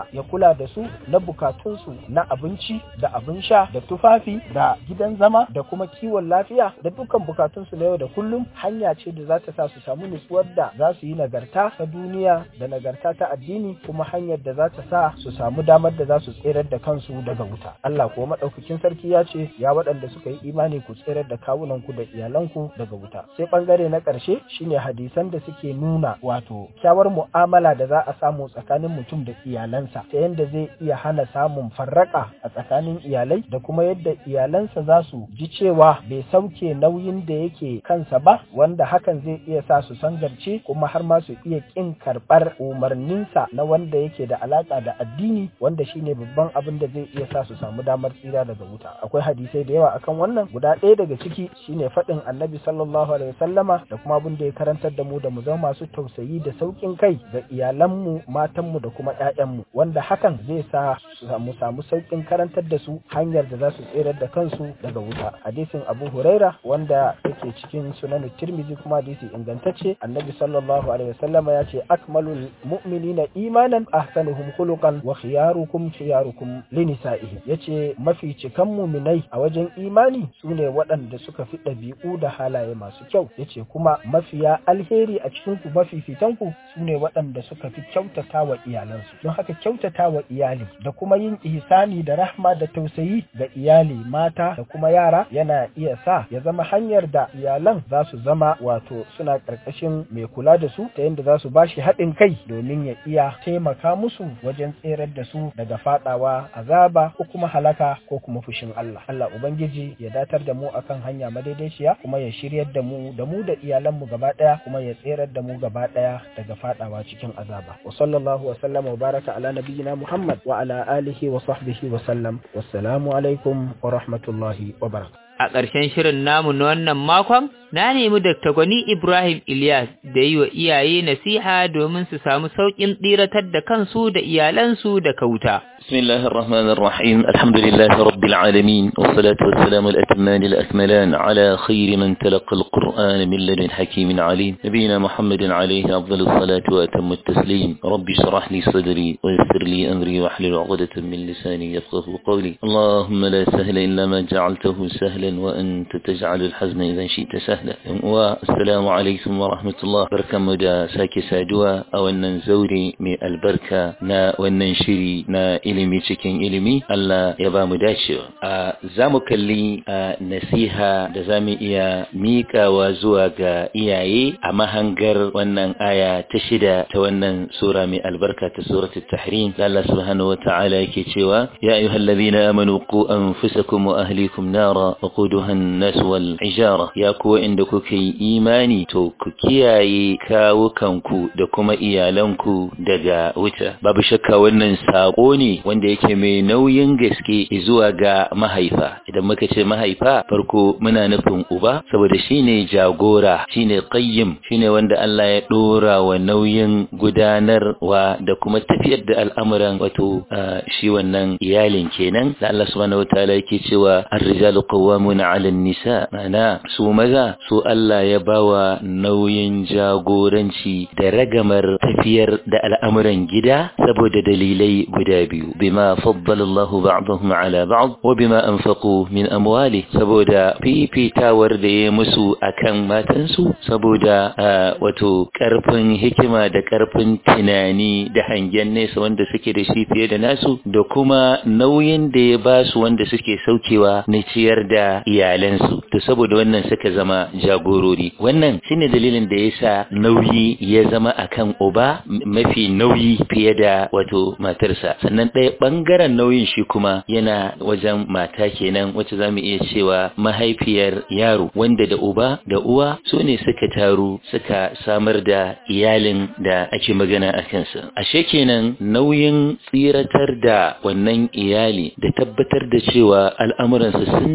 kula da su na bukatunsu na abinci da abin sha da tufafi da gidan zama da kuma kiwon lafiya da dukkan bukatunsu na yau da kullum hanya ce da za ta sa su samu nutsuwar da za su yi nagarta ta duniya da nagarta ta addini kuma hanyar da za ta sa su samu damar da za su tserar da kansu daga wuta Allah kuwa madaukakin sarki ya ce ya waɗanda suka yi imani ku tserar da kawunanku da iyalanku daga wuta sai bangare na ƙarshe shine hadisan da suke nuna wato kyawar mu'amala da za a samu tsakanin mutum da iyalansa ta yadda zai iya hana samun farraka a tsakanin iyalai da kuma yadda iyalansa za su ji cewa bai sauke nauyin da yake kansa ba wanda hakan zai iya sa su sangarce kuma har ma su iya kin karɓar umarninsa na wanda yake da alaka da addini wanda shine babban abin da zai iya sa su samu damar tsira daga wuta akwai hadisai da yawa akan wannan guda ɗaya daga ciki shine faɗin annabi sallallahu alaihi wasallama da kuma abin da ya karantar da mu da mu zama masu tausayi da sauƙin kai ga iyalanmu matanmu da kuma ƴaƴanmu wanda hakan zai sa su samu samu sauƙin karantar da su hanyar da za su tserar da kansu daga wuta hadisin abu huraira wanda yake cikin sunan tirmizi kuma hadisi ingantacce annabi sallallahu alaihi wasallama ya ce akmalul mu'minina imanan ahsanuhum khuluqan wa khiyarukum khiyarukum linisaihi yace mafi cikan muminai a wajen imani sune waɗanda suka fi ɗabi'u da halaye masu kyau yace kuma mafiya alheri a cikin ku mafi fitanku sune waɗanda suka fi kyautata wa iyalansu don haka kyautata wa iyali da kuma yin ihsani da rahma da tausayi ga iyali mata da kuma yara yana iya sa ya zama hanyar da iyalan za su zama wato suna ƙarƙashin mai kula da su ta yadda za su bashi haɗin kai domin ya iya taimaka musu wajen tserar da su daga faɗawa azaba ko kuma halaka ko kuma fushin Allah Allah ubangiji ya datar da mu akan hanya madaidaiciya kuma ya shiryar da mu da mu da iyalanmu gaba ɗaya kuma ya tserar da mu gaba ɗaya daga faɗawa cikin azaba wa sallallahu wa sallama wa baraka ala nabiyyina Muhammad wa ala alihi wa sahbihi wa sallam wassalamu alaikum wa rahmatullahi wa barakatuh A ƙarshen shirin namu na wannan makon, na nemi Dr. Gwani Ibrahim Ilyas da yi wa iyaye nasiha domin su samu sauƙin tsiratar da kansu da iyalansu da kauta. بسم الله الرحمن الرحيم الحمد لله رب العالمين والصلاة والسلام الأتمان الأكملان على خير من تلقى القرآن من لدن حكيم عليم نبينا محمد عليه أفضل الصلاة وأتم التسليم رب اشرح لي صدري ويسر لي أمري واحلل عقدة من لساني يفقه قولي اللهم لا سهل إلا ما جعلته سهلا وأنت تجعل الحزن إذا شئت سهلا والسلام عليكم ورحمة الله بركة مدى ساكي سادوا أو أن زوري من البركة نا وننشري نا ilimi cikin ilimi Allah ya ba mu dacewa a za mu kalli a nasiha da za mu iya miƙawa zuwa ga iyaye a mahangar wannan aya ta shida ta wannan sura mai albarka ta suratul tahrim da Allah subhanahu wa ta'ala yake cewa ya ayyuhal ladhina amanu qu anfusakum wa ahlikum nara waquduha an-nas wal hijara ya ku inda kuka yi imani to ku kiyaye kawukanku da kuma iyalanku daga wuta babu shakka wannan sako ne wanda yake mai nauyin gaske zuwa ga mahaifa idan muka ce mahaifa farko muna nufin uba saboda shine jagora shine qayyim shine wanda Allah ya dora wa nauyin gudanarwa da kuma tafiyar da al'amuran wato shi wannan iyalin kenan da Allah subhanahu wataala yake cewa ar-rijalu qawwamuna 'ala an-nisa mana su maza su Allah ya bawa nauyin jagoranci da ragamar tafiyar da al'amuran gida saboda dalilai guda biyu bima faddala Allahu ba'dahum 'ala ba'd wa bima anfaqu min amwali saboda fifitawar da ya musu akan matansu saboda wato karfin hikima da karfin tunani da hangen nesa wanda suke da shi fiye da nasu da kuma nauyin da ya ba su wanda suke saukewa na ciyar da iyalansu to saboda wannan suka zama jagorori wannan shine dalilin da yasa nauyi ya zama akan uba mafi nauyi fiye da wato matarsa sannan ɗaya ɓangaren nauyin shi kuma yana wajen mata kenan wacce za mu iya cewa mahaifiyar yaro wanda da uba da uwa su ne suka taru suka samar da iyalin da ake magana a kansa ashe kenan nauyin tsiratar da wannan iyali da tabbatar da cewa al'amuransu sun tafi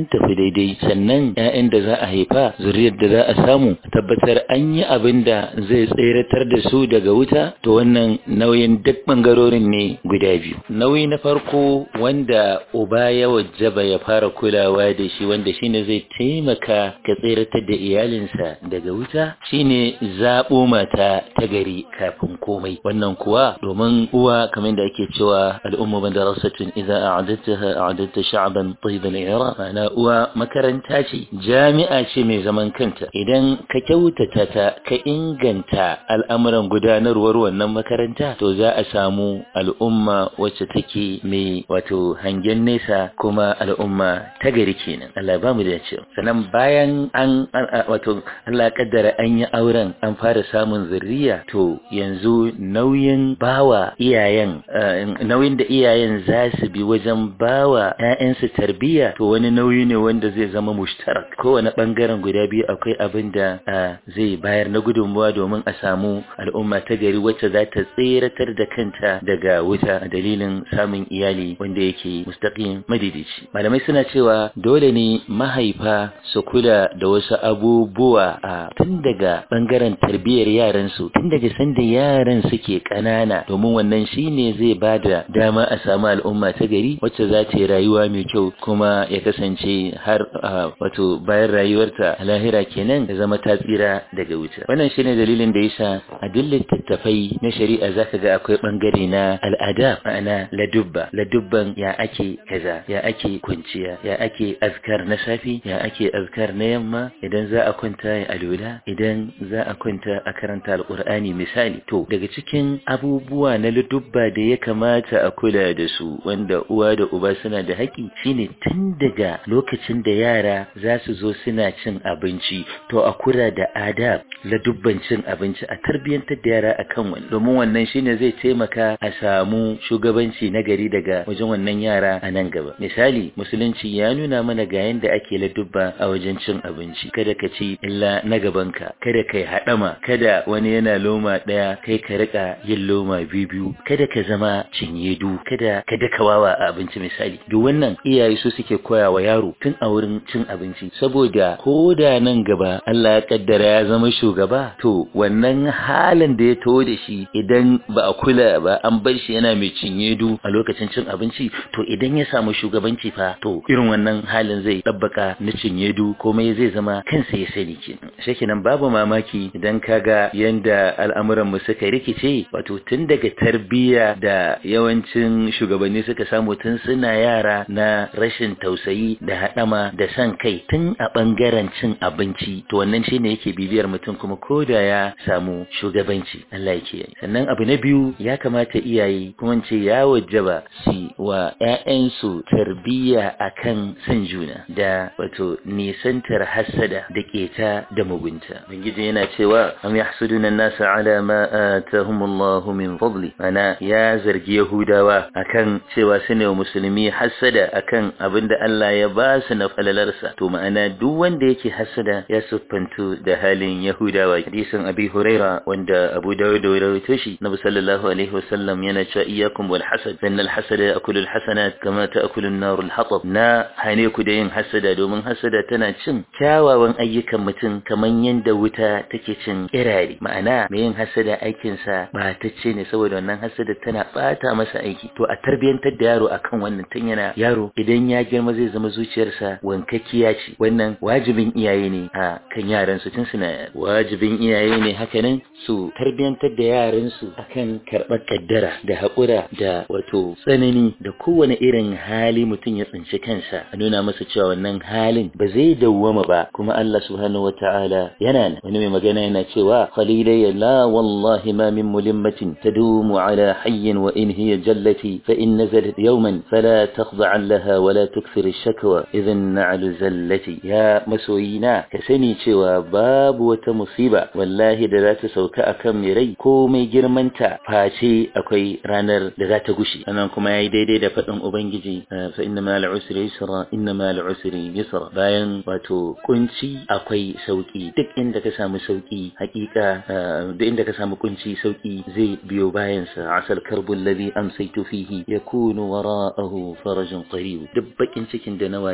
daidai sannan ƴaƴan da za a haifa zuriyar da za a samu tabbatar an yi abin da zai tseratar da su daga wuta to wannan nauyin duk bangarorin ne guda biyu nauyi na farko wanda uba ya wajaba ya fara kulawa da shi wanda shine zai taimaka ka tseratar da iyalinsa daga wuta shine zaɓo mata ta gari kafin komai wannan kuwa domin uwa kamar da ake cewa al'umma madarasatun idza a'adattaha a'adatta sha'ban tayyib al-i'ra ma'ana uwa makaranta ce jami'a ce mai zaman kanta idan ka kyautata ta ka inganta al'amuran gudanarwar wannan makaranta to za a samu al'umma wacce take mai wato hangen nesa kuma al'umma ta gari kenan Allah ba mu da cewa sannan bayan an wato Allah kaddara an yi auren an fara samun zurriya to yanzu nauyin bawa iyayen nauyin da iyayen za su bi wajen bawa ƴaƴansu tarbiyya to wani nauyi ne wanda zai zama mushtarak kowane bangaren guda biyu akwai abin da zai bayar na gudunmuwa domin a samu al'umma ta gari wacce za ta tseratar da kanta daga wuta a dalilin samun iyali wanda yake mustaqim madidici malamai suna cewa dole ne mahaifa su kula da wasu abubuwa a tun daga bangaren tarbiyyar yaran su tun daga sanda yaran suke kanana domin wannan shine zai bada dama a samu al'umma ta gari wacce za ta yi rayuwa mai kyau kuma ya kasance har wato bayan rayuwarta a lahira kenan da zama ta tsira daga wuta wannan shine dalilin da yasa a duk littattafai na shari'a zaka ga akwai bangare na al'ada ma'ana ladubba ladubban ya ake kaza ya ake kwanciya ya ake azkar na safi ya ake azkar na yamma idan za a kwanta ya alula idan za a kwanta a karanta alqur'ani misali to daga cikin abubuwa na ladubba da ya kamata a kula da su wanda uwa da uba suna da haƙi shine tun daga lokacin da yara za su zo suna cin abinci to a kula da adab ladubban cin abinci a tarbiyyantar da yara akan wani domin wannan shine zai taimaka a samu shugabanci na gari daga wajen wannan yara a nan gaba misali musulunci ya nuna mana ga yanda ake ladubba a wajen cin abinci kada ka ci illa na gabanka kada kai haɗama kada wani yana loma ɗaya kai ka rika yin loma biyu biyu kada ka zama cinyedu kada ka daka wawa a abinci misali duk wannan iyaye su suke koya wa yaro tun a wurin cin abinci saboda ko da nan gaba Allah ya kaddara ya zama shugaba to wannan halin da ya taho da shi idan ba a kula ba an bar shi yana mai cinyedu a lokacin cin abinci to idan ya samu shugabanci fa to irin wannan halin zai dabbaka na cinyedu komai zai zama kansa ya sani kenan shekinan babu mamaki idan kaga yanda al'amuran mu suka rikice wato tun daga tarbiyya da yawancin shugabanni suka samu tun suna yara na rashin tausayi da haɗama da san kai tun a ɓangaren cin abinci to wannan shine yake bibiyar mutum kuma ko da ya samu shugabanci Allah yake yi sannan abu na biyu ya kamata iyaye kuma ce ya wajaba su wa ƴaƴansu tarbiyya akan san juna da wato nisantar hasada da keta da mugunta bangiji yana cewa am yahsuduna an-nasa ala ma atahumullahu min fadli ana ya zargi yahudawa akan cewa su ne musulmi hasada akan abinda Allah ya ba su na falalarsa to ma'ana duk wanda yake hasada ya siffantu da halin yahudawa hadisin abi huraira wanda abu dawud da rawaito shi nabi sallallahu alaihi wasallam yana cewa iyyakum wal hasad fa innal hasada ya'kulu al hasanat kama ta'kulu an-nar al hatab na hane ku da yin hasada domin hasada tana cin kyawawan ayyukan mutum kaman yanda wuta take cin kirare ma'ana mai yin hasada aikin sa batacce ne saboda wannan hasada tana bata masa aiki to a tarbiyantar da yaro akan wannan tun yana yaro idan ya girma zai zama zuciyarsa wankakkiya ce wannan wajibin iyaye ne a kan yaran su tun suna wajibin iyaye ne hakanan su tarbiyantar da yaran su akan karɓar kaddara da haƙura da wato tsanani da kowane irin hali mutum ya tsinci kansa a nuna masa cewa wannan halin ba zai dawwama ba kuma Allah subhanahu wataala yana nan wani mai magana yana cewa qalilay la wallahi ma min mulimmatin tadumu ala hayyin wa in hiya jallati fa in nazalat yawman fala takhda' laha wa la tukthir ash-shakwa idhan na'lu zallati ya masoyina ka sani cewa babu wata musiba wallahi da za ta sauka akan mai rai ko mai girmanta face akwai ranar da za ta gushi anan kuma yayi daidai da faɗin ubangiji fa inna ma al-usri yusra inna ma al-usri yusra bayan wato kunci akwai sauki duk inda ka samu sauki hakika duk inda ka samu kunci sauki zai biyo bayan sa asal karbul ladhi amsaytu fihi yakunu wara'ahu farajun qarib duk bakin cikin da na waye gari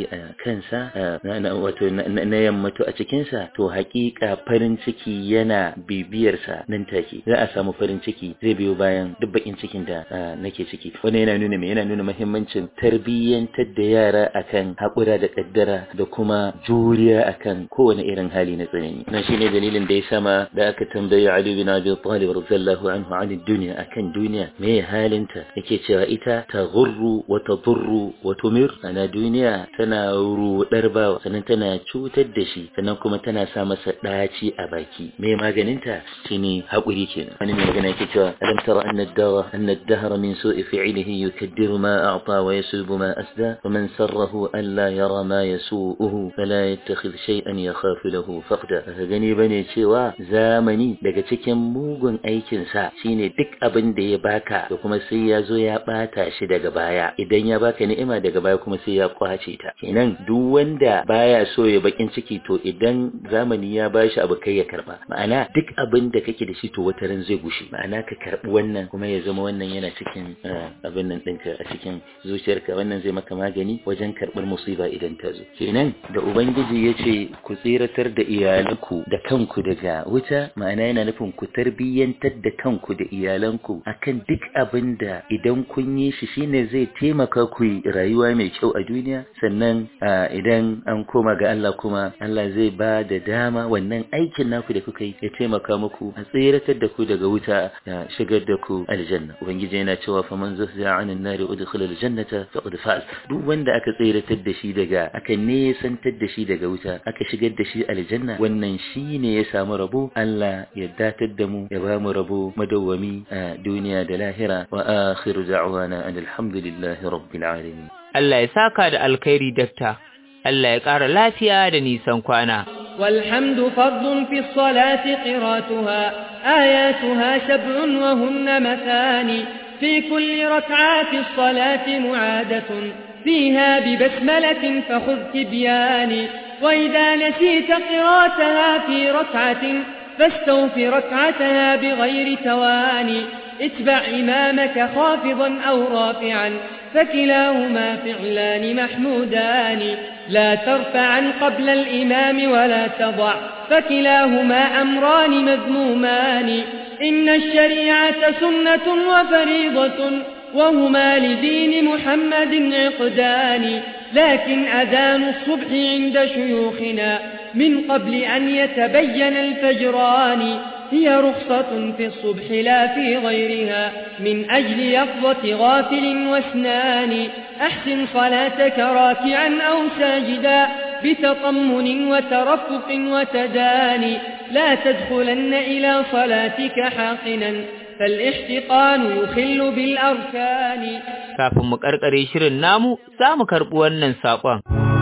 ciki a kansa wato na yammato a cikinsa to hakika farin ciki yana bibiyarsa nan take za a samu farin ciki zai biyo bayan duk bakin cikin da nake ciki wannan yana nuna me yana nuna muhimmancin tarbiyyantar da yara akan haƙura da kaddara da kuma juriya akan kowane irin hali na tsanani nan shine dalilin da ya sama da aka tambayi Ali bin Abi Talib radiyallahu anhu an duniya akan duniya me halinta yake cewa ita ta gurru wa tadurru wa tumir ana duniya tana rudar bawa sannan tana cutar da shi sannan kuma tana sa masa daci a baki me maganinta shine haƙuri kenan wani mai magana yake cewa alam tara anna ad-dara anna ad-dahr min su'i fi'lihi yukaddiru ma a'ta wa yasubu ma asda wa man sarrahu an la yara ma yasu'uhu fala yattakhidh shay'an yakhafu lahu faqda ka gani bane cewa zamani daga cikin mugun aikin sa shine duk abin da ya baka da kuma sai ya zo ya bata shi daga baya idan ya baka ni'ima daga baya kuma sai ya kwace ta kenan duk wanda baya so ya bakin ciki to idan zamani ya bashi abu kai ya karba ma'ana duk abin da kake da shi to wata ran zai gushe ma'ana ka karbi wannan kuma ya zama wannan yana cikin abin nan ɗinka a cikin zuciyarka wannan zai maka magani wajen karɓar musiba idan ta zo kenan da ubangiji ya ce ku tsiratar da iyalanku da kanku daga wuta ma'ana yana nufin ku tarbiyyantar da kanku da iyalanku akan duk abin da idan kun yi shi shine zai taimaka ku yi rayuwa mai kyau a duniya sannan idan an koma ga Allah kuma Allah zai ba da dama wannan aikin naku da kuka yi ya taimaka muku a tsiratar da ku daga wuta ya shigar da ku aljanna ubangiji yana cewa fa man zuhziya anin nari udkhila aljannata faqad faz duk wanda aka tsiratar da shi daga aka nesantar da shi daga wuta aka shigar da shi aljanna wannan shine ya samu rabo Allah ya datar da mu ya ba mu rabo madawwami a duniya da lahira wa akhiru da'wana alhamdulillahi rabbil alamin Allah ya saka da alkhairi dakta Allah ya ƙara lafiya da nisan kwana والحمد فرض في الصلاة قراتها آياتها سبع وهن مثاني في كل ركعات الصلاة معادة فيها ببسملة فخذ تبياني وإذا نسيت قراتها في ركعة فاستوف ركعتها بغير تواني اتبع إمامك خافضا أو رافعا فكلاهما فعلان محمودان لا ترفعا قبل الإمام ولا تضع فكلاهما أمران مذمومان إن الشريعة سنة وفريضة وهما لدين محمد عقدان لكن أذان الصبح عند شيوخنا من قبل أن يتبين الفجران هي رخصة في الصبح لا في غيرها من أجل يقظة غافل واسنان أحسن صلاتك راكعا أو ساجدا بتطمن وترفق وتداني لا تدخلن إلى صلاتك حاقنا فالاحتقان يخل بالأركان kafin mu karkare shirin namu za mu karɓi wannan saƙon.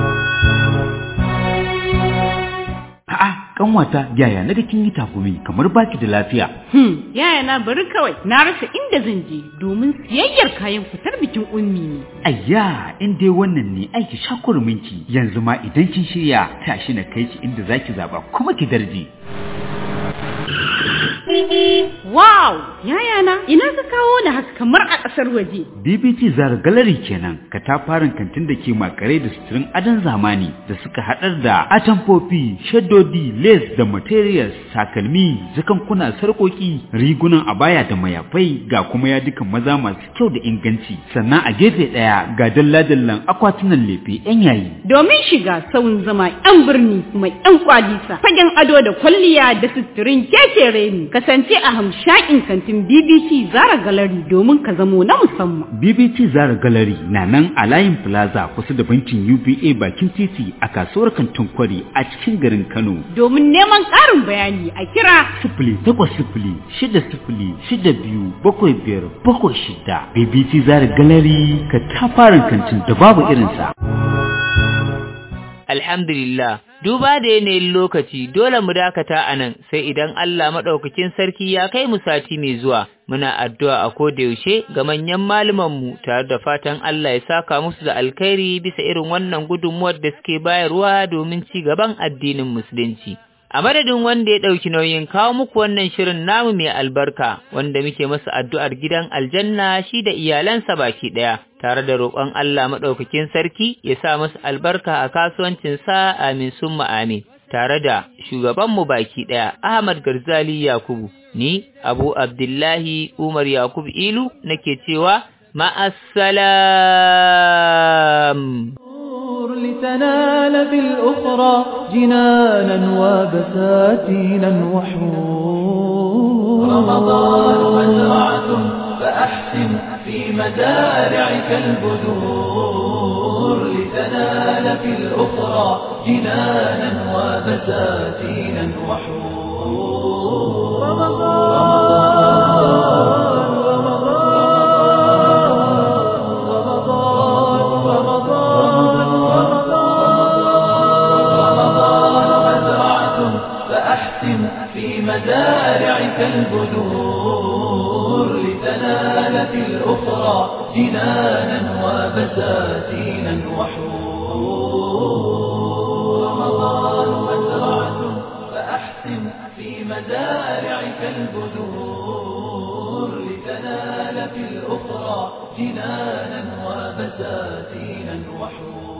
A'a, kanwata yaya na da kin yi takumi kamar baki da lafiya. Hmm, yaya na bari kawai na rasa inda zan je domin siyayyar kayan fitar bikin ummi ne. Ayya, in dai wannan ne aiki shakurminki yanzu ma idan kin shirya tashi na kai ki inda zaki zaba kuma ki darje. Wow! Yayana, ina ka kawo da haka kamar a ƙasar waje. BBT Zara Gallery kenan, katafaren kantin da ke makare da suturin adon zamani da suka haɗar da atamfofi, shaddodi, lace da materials, takalmi, zakankuna, sarƙoƙi, rigunan abaya da mayafai ga kuma yadukan maza masu kyau da inganci. Sannan a gefe ɗaya ga dalla-dallan akwatunan lefe 'yan yayi. Domin shiga sauyin zama 'yan birni kuma 'yan kwalisa, fagen ado da kwalliya da suturin kekere ne. kasance a hamshakin kantin BBC Zara Gallery domin ka zamo na musamman. BBC Zara Gallery na nan a layin Plaza kusa da bankin UBA bakin titi a kasuwar kantin kwari a cikin garin Kano. Domin neman ƙarin bayani a kira sifili takwas sifili shida sifili shida biyu bakwai biyar bakwai shida. BBC Zara Gallery ka tafarin kantin da babu irinsa. Alhamdulillah, duba da yanayin lokaci dole mu dakata a nan sai idan Allah maɗaukakin sarki ya kai mu sati mai zuwa. Muna addu'a a yaushe ga manyan mu tare da fatan Allah ya saka musu da alkhairi bisa irin wannan gudunmuwar da suke bayarwa domin ci gaban addinin Musulunci. A madadin wanda ya ɗauki nauyin kawo muku wannan shirin namu mai albarka wanda muke masa addu'ar gidan aljanna shi da iyalansa baki ɗaya, tare da roƙon Allah maɗaukakin sarki ya sa masa albarka a kasuwancinsa amin summa amin. Tare da shugabanmu baki ɗaya Ahmad Garzali Yakubu, ni Abu Abdullahi Umar Yakubu Ilu nake cewa ma'assalam. لتنال في الأخرى جنانا وبساتينا وحور رمضان مزرعة فأحسن في مزارعك البذور لتنال في الأخرى جنانا وبساتينا وحور رمضان في مزارعك البذور لتنال في الأخرى جنانا وبساتينا وحور رمضان مزرعة فأحسن في مزارعك البذور لتنال في الأخرى جنانا وبساتينا وحور